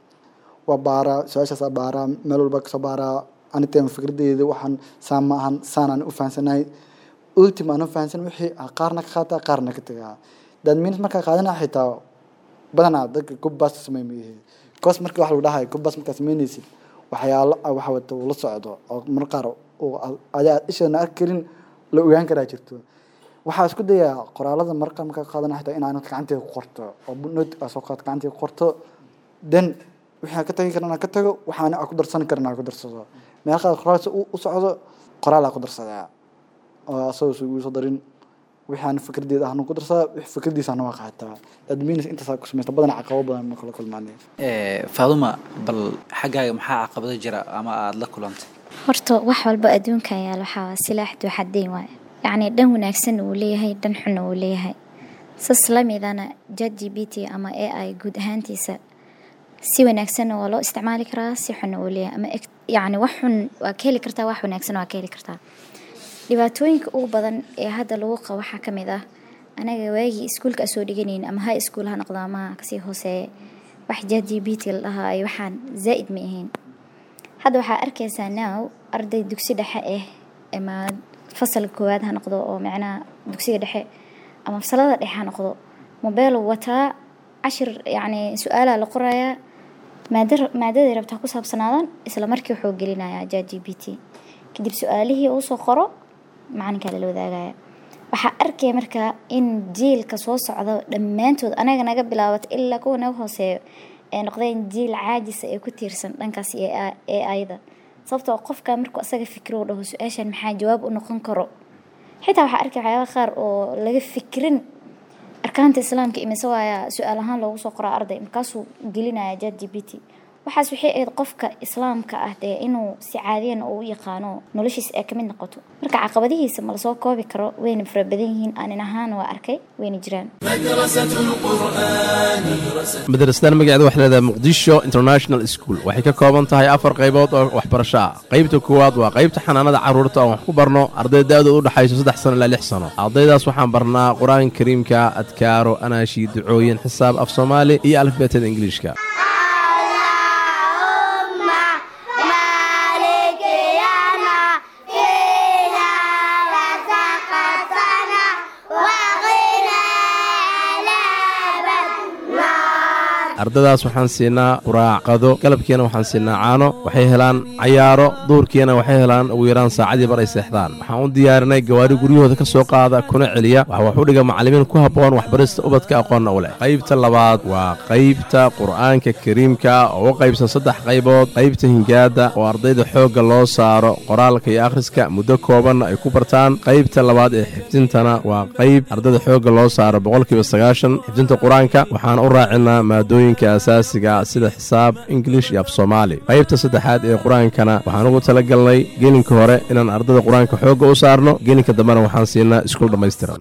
M: waa baaraa su-aashaasaa baaraa meel walba kasoo baaraa anitem fikradeyda waxaan saan ma ahan saan aan u fahansanahay ultim aan u fahansan wixii ah qaarna ka qaataa qaarna ka tagaa dadminis markaa qaadana xitaa badanaa dadka gobbaas samey ma yihi cos marka wax lagu dhahay gobbaas markaa sameynaysid waxyaalo ah waxa wata uu la socdo oo mar qaar uu adi aad isheedna arki karin la ogaan karaa jirto waxaa isku dayaa qoraalada marqa markaa qaadana xitaa inaan gacanteeda ku qorto oo not aa soo qaad gacanteeda ku qorto then wixii aan ka tagi karana ka tago waxaana aan ku darsan karana aan ku darsado meel qaar qoraalsa u socdo qoraal aan ku darsadaa oo asagoo soo igu soo darin wixii aan fikradeeda ahna ku darsadaa wixii fikradiisana waa qaataa adminis intaasaa ku samaysta badan caqabo badan ma kala kulmaanay
C: faaduma bal xaggaaga maxaa caqabado jira ama aada la kulantay
L: horta wax walba adduunkan yaal waxaa waa silaax duuxadeyn waaye yacni dhan wanaagsan uu leeyahay dhan xunna uu leeyahay sas lamidana jat g b t ama a i guud ahaantiisa si wanaagsanna waa loo isticmaali karaa si xunna uu leeyahay ama yacni wax xun waa ka heli kartaa wax wanaagsan waa ka heli kartaa dhibaatooyinka ugu badan ee hadda lagu qabo waxaa ka mid ah anaga waagii iskuulka soo dhiganayn ama high school ha noqdo ama kasii hooseeye wax jat g b t la dhahaa ay waxaan zaa'id ma ahayn hadda waxaa arkaysaa now arday dugsi dhexe ah ama fasalka koowaad ha noqdo oo macnaha dugsiga dhexe ama fasalada dhexe ha noqdo mobeel wataa cashir yacni su-aalaa la qorayaa maada maadaday rabtaa ku saabsanaadan isla markii wuxuu gelinayaa jat g b t kadib su-aalihii uu soo qoro macalinkaa lala wadaagaya waxaa arkaya markaa in jiilka soo socda dhammaantood anaga naga bilaabato ilaa kuwa naga hooseeyo ee noqdeen jiil caajisa ee ku tiirsan dhankaas ee ayada sababtoo qofka markuu asaga fikiro u dhaho su-aashan maxaa jawaab u noqon karo xitaa waxaa arkay waxyaaba qaar oo laga fikirin arkaanta islaamka imise waaya su-aal ahaan loogu soo qoraa arday markaasuu gelinaya jat g b t waxaas waxay ahayd qofka islaamka ah dee inuu si caadiyan uu u yaqaano noloshiisa ay kamid noqoto marka caqabadihiisa ma lasoo koobi karo wayna fara badan yihiin aanin ahaan waa arkay wayna jiraan
N: madrasadan magaceeda waxay leedahay muqdisho international school waxay ka kooban tahay afar qaybood oo waxbarasho ah qaybta koowaad waa qaybta xanaanada carruurta oo wax ku barno arday da-dooda u dhexayso saddex sano ilaa lix sano ardaydaas waxaan barnaa qur-aanka kariimka adkaaro anaashi ducooyin xisaab af soomaali iyo alifbeetada ingiliishka ardadaas waxaan siinaa quraacqado galabkiina waxaan siinaa caano waxay helaan cayaaro duurkiina waxay helaan ugu yaraan saacadii bar ay seexdaan waxaan u diyaarinay gawaari guryahooda ka soo qaada kuna celiya waxa wax u dhiga macallimiin ku habboon waxbarista ubadka aqoonna u leh qaybta labaad waa qaybta qur'aanka kariimka oo u qaybsan saddex qaybood qaybta hingaada oo ardayda xoogga loo saaro qoraalka iyo akhriska muddo koobanna ay ku bartaan qaybta labaad ee xifdintana waa qayb ardayda xoogga loo saaro boqolkiiba sagaashan xifdinta qur-aanka waxaan u raacinaa maadooyin asaasiga sida xisaab ingilish iyo af soomaali qaybta saddexaad ee qur-aankana waxaan ugu tala galnay gelinka hore inaan ardada qur-aanka xoogga u saarno gelinka dambena waxaan siinaa iskuul dhammaystiran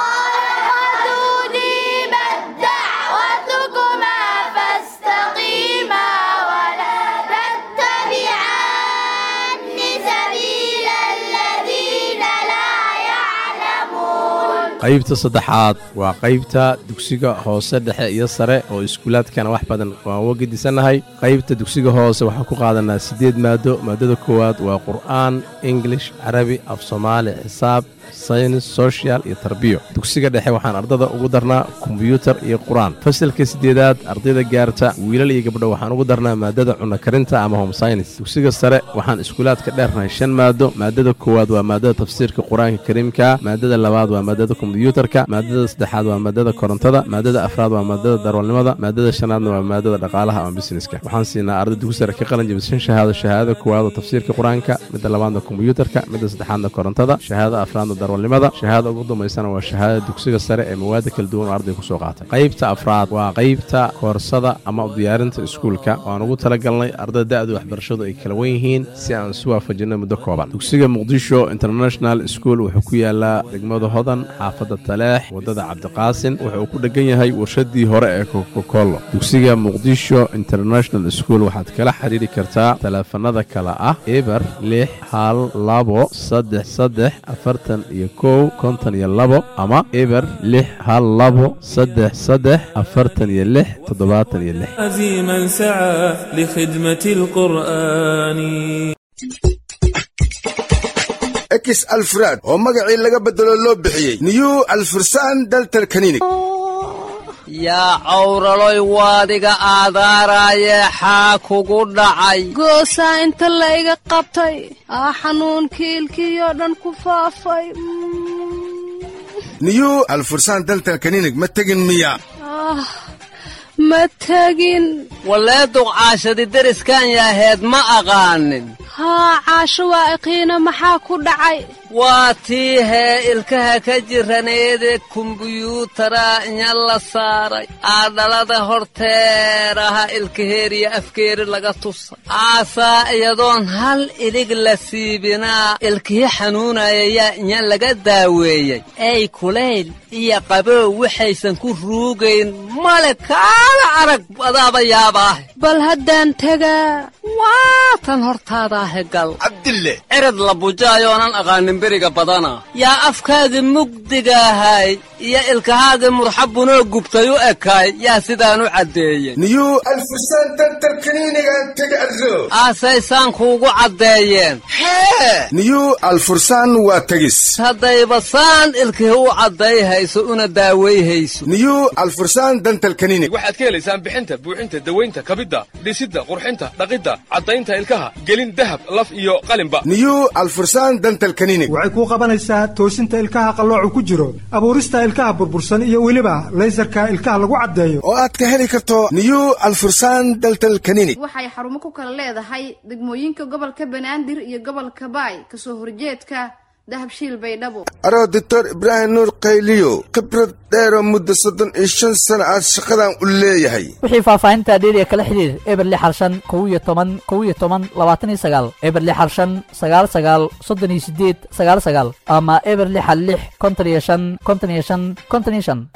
N: qaybta saddexaad waa qaybta dugsiga hoose dhexe iyo sare oo iskuulaadkana wax badan waan uga gedisannahay qaybta dugsiga hoose waxaan ku qaadanaa siddeed maado maadada koowaad waa qur'aan ingilish carabi af soomaali xisaab saynis social iyo tarbiyo dugsiga dhexe waxaan ardada ugu darnaa kombyuutar iyo qur-aan fasalka siddeedaad ardayda gaarta wiilal iyo gabdho waxaan ugu darnaa maadada cunno karinta ama home synis dugsiga sare waxaan iskuulaadka dheernahay shan maado maadada koowaad waa maadada tafsiirka qur-aanka kariimka maadada labaad waa maadada kombyuutarka maadada saddexaad waa maadada korontada maadada afraad waa maadada darwalnimada maadada shanaadna waa maadada dhaqaalaha ama busineska waxaan siinaa arday dugsi sare ka qalin jabishan shahaado shahaadada koowaad oo tafsiirka qur-aanka midda labaadna kombyuutarka midda saddexaadna korontada shahaadada afraadna darwalnimada shahaada ugu dambaysana waa shahaadada dugsiga sare ee mawaada kala duwan oo arday kusoo qaatay qaybta afraad waa qaybta koorsada ama diyaarinta iskuulka waan ugu talagalnay ardada da-da waxbarashadu ay kala wen yihiin si aan isu waafajinno muddo kooban dugsiga muqdisho international school wuxuu ku yaalaa degmada hodan xaafad xaafadda taleex waddada cabdiqaasin wuxuu ku dheggan yahay warshadii hore ee kokokolo dugsiga muqdisho international school waxaad kala xidhiiri kartaa taleefanada kale ah eber lix hal labo saddex saddex afartan iyo kow konton iyo labo ama eber lix hal labo saddex saddex afartan iyo lix toddobaatan iyo lix
O: عزيما سعى لخدمة القرآن
P: ekis alfraad oo magacii laga beddelo loo bixiyey new alfursan daltal kaninig
Q: yaa cawraloy waadiga aadaaraaye xaa kugu dhacay
R: goosaa inta layga qabtay aa xanuunkii ilkiyoo dhan ku faafay
P: new alfursan daltal kaninig ma tegin miya
R: ah ma tegin
Q: wallee duqcaashadi deriskan yaaheed ma aqaanin
R: haa caasho waa iqiina maxaa ku dhacay
Q: waa tii hee ilkaha ka jiraneede kumbuyuutara inya la saaray aadhalada horteeraha ilkaheeriya afkeeri laga tusa aasaa iyadoon hal ilig la siibinaa ilkihi xanuunaya yaa inya laga daaweeyey ey kulayl iyo qabow waxaysan ku ruugayn male kaala arag adaaba yaabaahe
R: bal haddaan tegaa
Q: waa tan hortaadaahe gal
P: cabdille
Q: cirad la bujaayoonan aqaanin beriga badana yaa afkaagii mugdigaahay iyo ilkahaagii murxabunoo gubtay u ekaay yaa sidaan u caddeeyey
P: new alfursan daltal kaniinigan tega adro
Q: aasaysaan kuugu caddeeyeen
P: hee new alfursan waa tegis
Q: haddayba saan ilkihi u cadday hayso una daaway hayso
P: new alfursan dantal kaninig
S: waxaad ka helaysaan bixinta buuxinta dawaynta kabidda dhisidda qurxinta dhaqidda caddaynta ilkaha gelin dahab laf iyo qalinba
P: new alfursan dantal kaninig
T: waxay kuu qabanaysaa toosinta ilkaha qalloocu ku jiro abuurista ilkaha burbursan iyo weliba laysarka ilkaha lagu caddeeyo
P: oo aad ka heli karto new alfursan daltal kaninig
U: waxay xarumo ku kala leedahay degmooyinka gobolka banaadir iyo gobolka baay kasoo horjeedka dahabshiil baydhabo
P: aroo doctor ibraahim nuur qayliyo khibrad dheeroo muddo soddon iyo shan sano aad shaqadan u leeyahay
V: wixii faahfaahinta dheeriya kala xidhiir eber lix hal shan kow iyo toban kow iyo toban labaatan iyo sagaal eber lix hal shan sagaal sagaal soddon iyo sideed sagaal sagaal ama eber lix hal lix konton iyo shan konton iyo shan konton iyo shan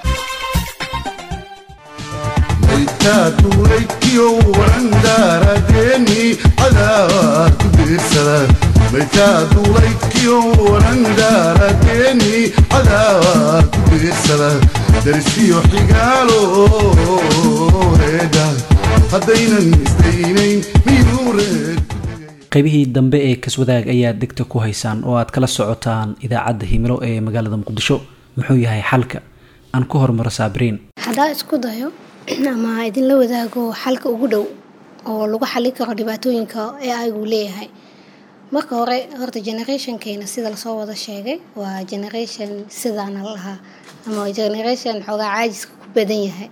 F: maytaatulaykiyo warandaaradeeni cadaad ku diirsada maytaatulaykiyo warandaaradeeni cadaad ku diirsada darsiyo xigaalo heedha haddaynan isdaynayn miyuu reed
C: qaybihii dambe ee kaswadaag ayaad degta ku haysaan oo aad kala socotaan idaacadda himilo ee magaalada muqdisho muxuu yahay xalka aan ku hormaro saabiriin
I: haddaa isku dayo ama idinla wadaago xalka ugu dhow oo lagu xalin karo dhibaatooyinka ee aygu leeyahay marka hore horta generationkeena sida lasoo wada sheegay waa generation sidaana lahaa ama generation xoogaa caajiska ku badan yahay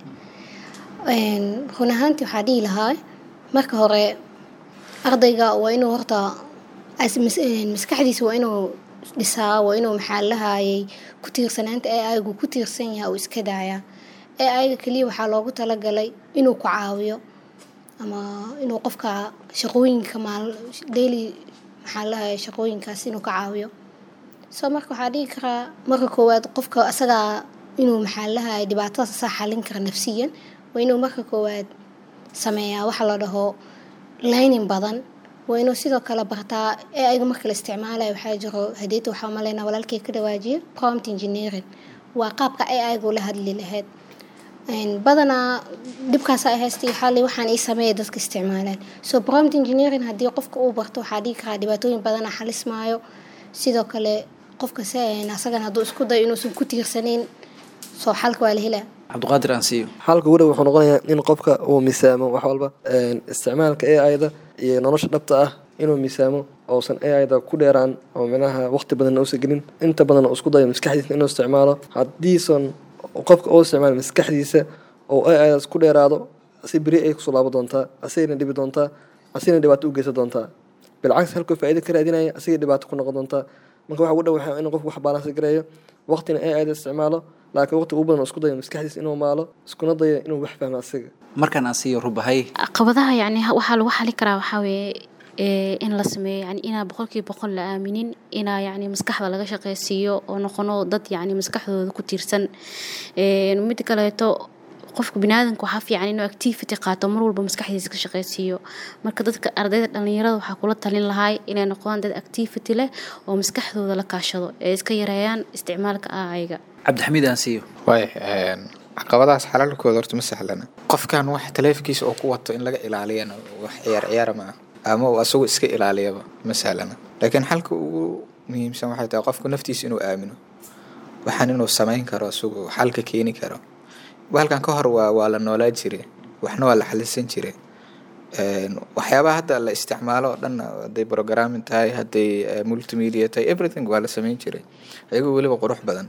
I: run ahaantii waxaa dhihi lahaa marka hore ardayga waa inuu horta maskaxdiisa waa inuu dhisaa waa inuu maxaa lahayay ku tiirsanaanta ee aygu ku tiirsan yahay uu iska daayaa ee ayaga keliya waxaa loogu talagalay inuu ku caawiyo ama inuu qofka shaqooyinka maal daily maxaa lahaya shaqooyinkaas inuu ka caawiyo soo marka waxaa dhihi karaa marka koowaad qofka asagaa inuu maxaa lahaya dhibaatadaas asaa xalin kara nafsiyan waa inuu marka koowaad sameeyaa waxa la dhaho laynin badan waa inuu sidoo kale bartaa ee ayaga marka la isticmaalaya waxaa jiro hadeeta waxaa maleynaa walaalkay ka dhawaajiyo prompt engineering waa qaabka ee ayagu la hadli lahayd badanaa dhibkaasa haystay xali waxaan ii sameeya dadka isticmaalaan so prompt engineering haddii qofka uu barto waxaa dhigi karaa dhibaatooyin badana xalismaayo sidoo kale qofka asagan hadduu isku dayo inuusan ku tiirsanayn soo xalka waa la helaa
C: cabdiqaadir aan siiyo
G: xalka ugu dhow wuxuu noqonayaa in qofka uu miisaamo wax walba isticmaalka a ida iyo nolosha dhabta ah inuu miisaamo ousan a ida ku dheeraan oo micnaha waqti badanna uusan gelin inta badan uu isku dayo maskaxdiisa inuu isticmaalo haddiisan qofka uu isticmaalo maskaxdiisa oo a idas ku dheeraado si beri ay kusoo laabo doontaa asigana dhibi doontaa asigana dhibaato u geysan doontaa bilcagsi halkuu faa'iida ka raadinaya asiga dhibaato ku noqon doontaa marka waxa ugu dhow waxaa in qofku wax balansi gareeyo waqtina a ida isticmaalo laakiin waqti ugu badan isku dayo maskaxdiisa inuu maalo iskuna dayo inuu wax fahmo asiga
C: markaan aan siiyo rubahay
J: caqabadaha yacni waxaa lagu xali karaa waxaa weeye ee, in la sameeyo yani inaa boqolkiiba boqol la aaminin inaa yani maskaxda laga shaqeysiiyo oo noqono dad yani maskaxdooda ku tiirsan Ee, mid kaleeto qofka biniaadanka waxaa fiican inuu activity qaato mar walba maskaxdiisa ka shaqeysiiyo marka dadka ardayda dhalinyarada waxaa kula talin lahay inay noqdaan dad activity leh oo maskaxdooda la kaashado ee iska yareeyaan isticmaalka aayga
C: cabdixamiid aan siiyo
H: waay caqabadahaas xalaalkooda horta ma sahlana qofkan wax taleefankiisa oo ku wato in laga ilaaliyana wax ciyaar ciyaara ma ah ama uu asagu iska ilaaliyaba ma sahlana laakiin xalka ugu muhiimsan waxay tahay qofku naftiisa inuu aamino waxaan inuu samayn karo asagu xalka keeni karo bahalkan ka hor waa waa la noolaa jire waxna waa la xalisan jire Een, waxyaabaha hadda la isticmaalo oo dhan hadday programming tahay hadday eh, multimedia tahay everything waa la samayn jiray iyagoo weliba qurux badan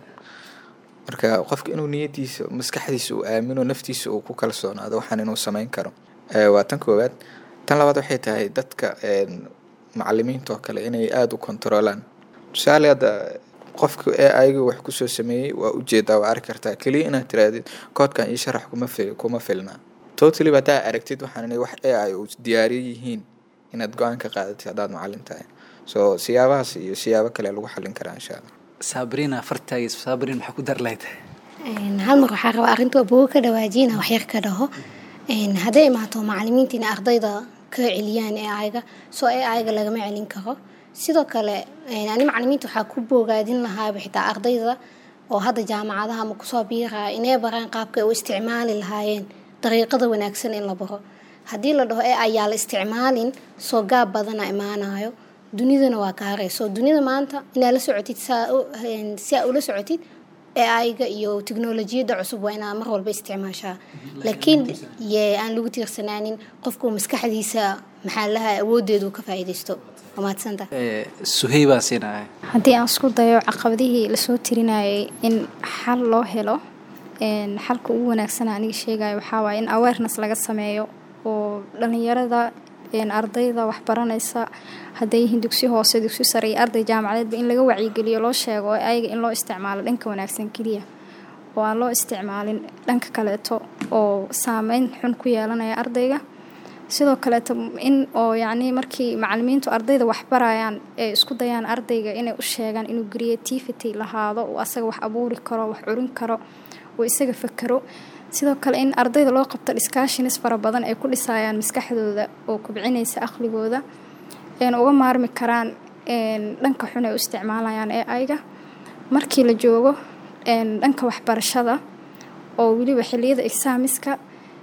H: marka qofka inuu niyadiisa maskaxdiisa uu aamino naftiisa uu ku kalsoonaado waxaan inuu samayn karo Eh, waa tan koowaad tan labaad waxay tahay dadka een, macalimiinta oo kale inay aada u kontroolaan tusaale hadda qofka ee ayaga wax kusoo sameeyey waa ujeedaa waa arki kartaa keliya inaad tirahdid koodkan ii sharax kuma fil kuma filna totally haddaa aragtid waxaan inay wax ee ay u diyaariyo yihiin inaad go-aan ka qaadatid haddaad macalin tahay so siyaabahaas iyo siyaabo kale lagu xalin karaa insha allah
C: sabrina fartaagis sabrin maxaa ku dar lahayd
I: Een, hal mar waxaa rabaa arrinta abugo ka dhawaajina waxyar ka dhaho Een, hadday imaato macalimiinta in ardayda ka celiyaan ee ayaga soo ee ayaga lagama celin karo sidoo kale een, ani macalimiinta waxaa ku boogaadin lahaaba xitaa ardayda oo hadda jaamacadaha ama kusoo biiraya inay baraan qaabka ay u isticmaali lahaayeen dariiqada wanaagsan in la baro haddii la dhaho ee ayaa la isticmaalin soo gaab badana imaanayo dunidana waa ka harayso dunida maanta inaad la socotid saa u- een, si aa ula socotid AI-ga iyo tiknolojiyadda cusub waa inaa mar walba isticmaashaa laakiin ye aan lagu tiirsanaanin qofku maskaxdiisa maxaa laha awoodeedu ka faa'iidaysto waa mahadsanta
C: suhey baan siinahay
K: haddii aan isku dayo caqabadihii lasoo tirinayay in xal loo helo een, xalka ugu wanaagsan aniga sheegayo waxaa waaye in awareness laga sameeyo oo dhalinyarada een, ardayda waxbaranaysa hadday yihiin dugsi hoose dugsi sare iyo arday jaamacadeedba in laga wacyigeliyo loo sheego oo ayaga in loo isticmaalo dhanka wanaagsan keliya oo aan loo isticmaalin dhanka kaleeto oo saameyn xun ku yeelanaya ardayga sidoo kaleeto in oo yacni markii macalimiintu ardayda waxbarayaan ee isku dayaan ardayga inay u sheegaan inuu creativity lahaado uu asaga wax abuuri karo wax curin karo uu isaga fakero sidoo kale in ardayda loo qabto discussions fara badan ay ku dhisayaan maskaxdooda oo kobcinaysa aqligooda een uga maarmi karaan een dhanka xun ay u isticmaalayaan ee ayga markii la joogo een dhanka waxbarashada oo weliba xilliyada exaamiska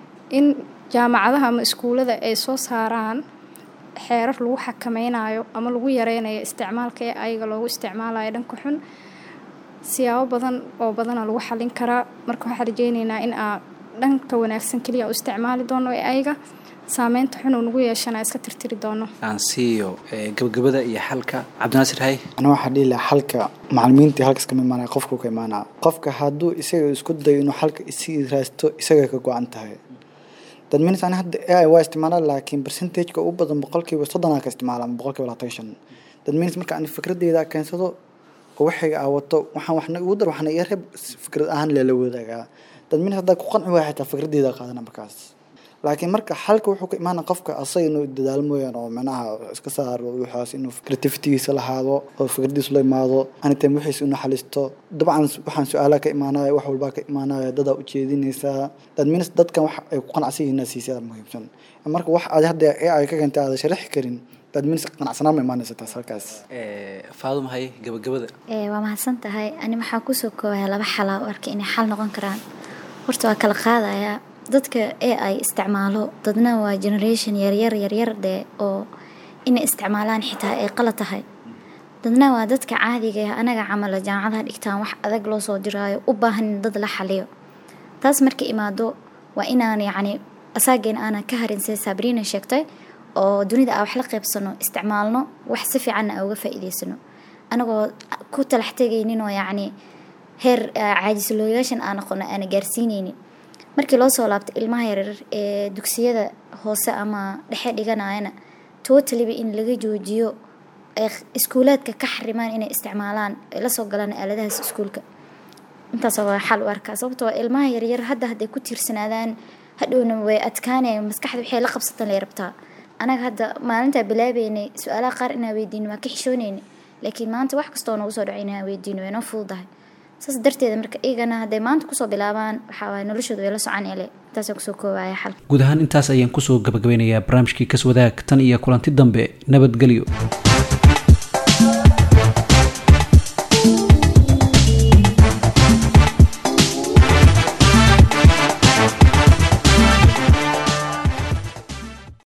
K: in jaamacadaha ama iskuulada ay soo saaraan xeerar lagu xakameynayo ama lagu yareynayo isticmaalka ee ayaga loogu isticmaalayo dhanka xun siyaabo badan oo badana lagu xalin karaa marka waxaan rajeyneynaa in aa dhanka wanaagsan keliya u isticmaali doono ee ayaga saameynta xun uu nagu yeeshana iska tirtiri doono
C: aan siiyo eh, gabagabada iyo xalka cabdinaasir hay
M: ana waxaa dhihi lahaa xalka macalimiintii halkas kama imaanaya qofku ka imaanaa qofka hadduu isaga isku dayo inuu xalka isii raasto isaga ka go-an tahay dad minis ani hadda AI waa isticmaalaa laakiin percentageka ugu badan boqolkiiba soddonaa ka isticmaala ama boqolkiiba labaatan iyo shan dad minis marka ani fikradeyda keensado oo waxayga aa wato waxaan waxna igu dar waxna iga reeb fikrad ahaan leela wadaagaa dad minis haddaa ku qanci waaya xitaa fikradeyda qaadana markaas laakiin marka xalka wuxuu ka imaana qofka asaga inuu dadaalo mooyaan oo micnaha iska saaro waxaas inuu creativitigiisa lahaado oo fikradiisu la imaado anytime wixiisa inuu xalisto dabcan waxaan su-aalaha ka imaanaya wax walbaa ka imaanaya dadaa ujeedinaysaa dad minis dadkan wax ay ku qanacsan yihiin siisaa muhiimsan marka wax aad hadda ee ay ka keentay aada sharaxi karin dad minis qanacsanaan ma imaanaysa taas halkaas
C: faaduma hay gabagabada
L: Ee, waa mahadsan tahay ani waxaa kusoo koobaya laba xalaa u arkay inay xal noqon karaan horta waa kala qaadayaa dadka ee ay isticmaalo dadna waa generation yaryar yaryar dee oo inay isticmaalaan xitaa ay qalad tahay dadna waa dadka caadiga ah anaga camala jaamacadaha dhigtaan wax adag loo soo diraayo u baahan in dad la xaliyo taas marka imaado waa inaan yacni asaageen aanan ka harin sida sabriina sheegtay oo dunida aa wax la qaybsano isticmaalno wax si fiicanna aa uga faa'iidaysano anagoo ku talax tegaynin oo yacni heer ah, caajislooyaashan aan noqono aana gaarsiinaynin markii loo soo laabto ilmaha yaryar ee dugsiyada hoose ama dhexe dhiganayana totaliba in laga joojiyo ay iskuulaadka ka xarimaan inay isticmaalaan ay la soo galaan aaladahaas iskuulka intaas waa xal u arkaa sababtoo ah ilmaha yaryar hadda hadday ku tiirsanaadaan hadhowna way adkaanayaan maskaxda waxay la qabsatan lay rabtaa anaga hadda maalintaa bilaabeynay su-aalaha qaar inaan weydiino waa ka xishooneyna laakiin maanta wax kastoo nagu soo dhacay inaan weydiino way noo fududahay saas darteeda marka iyagana hadday maanta kusoo bilaabaan waxaa waaye noloshooda way la soconele intaasaan kusoo koobaya xal
C: guud ahaan intaas ayaan kusoo gabagabeynayaa barnaamijkii kaswadaag tan iyo kulanti dambe nabadgelyo